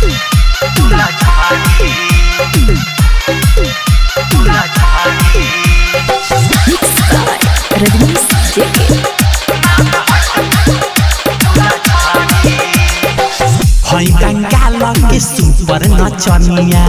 Mixed by Rajnish JK. हई बंगाल के super नचनिया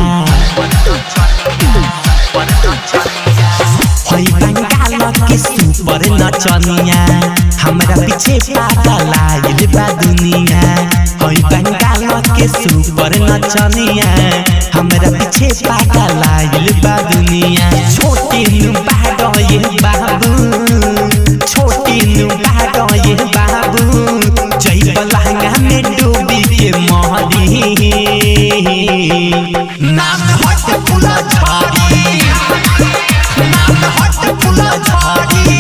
हई बंगाल के सुपर नचनिया हमरा पीछे पागल आइल बा दुनिया हई बंगाल के सुपर नचनिया हमरा पीछे पागल आइल बा दुनिया छोटे नु बाडो ये बाबू छोटे नु बाडो ये बाबू जय बलहंगा में डूबी के मोहरी नाम हट फुला झाड़ी नाम हट फुला झाड़ी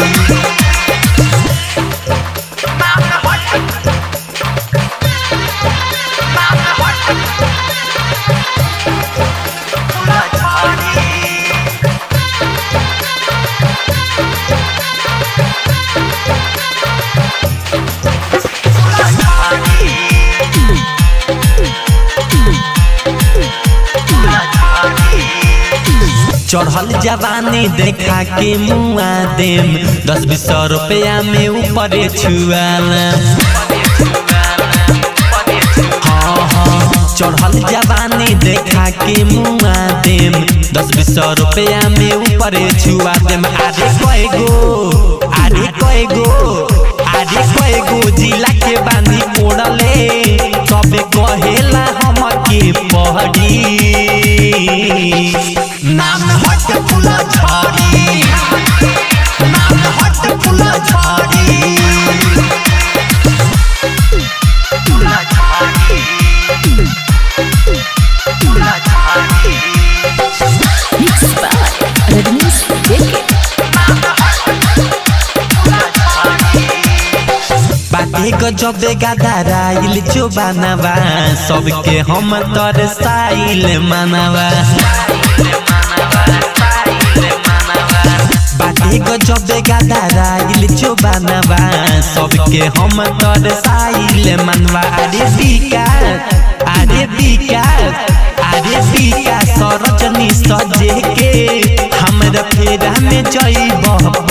चढ़ल जवानी देखा के मुआ देम दस बीस सौ रुपया में ऊपर छुआला हाँ हाँ चढ़ल जवानी देखा के मुआ देम दस बीस सौ रुपया में ऊपर छुआ देम आरे कय गो आरे कय गो आरे कय गो जिला के बानी ओढ़ले सबे कहेला हम के पहड़ी नाम हट फुला झाड़ी नाम हट फुला झाड़ी Mixed by Rajnish JK. बाटे गजबे गदाराइल जो बनावा सबके हम तर साइल मानवा बाटे गजबे गदाराइल जो बनावा सबके हम तर साइल मानवा अरे विकास अरे विकास अरे विकास सरजनी सजे के हमरा फेरा में जइब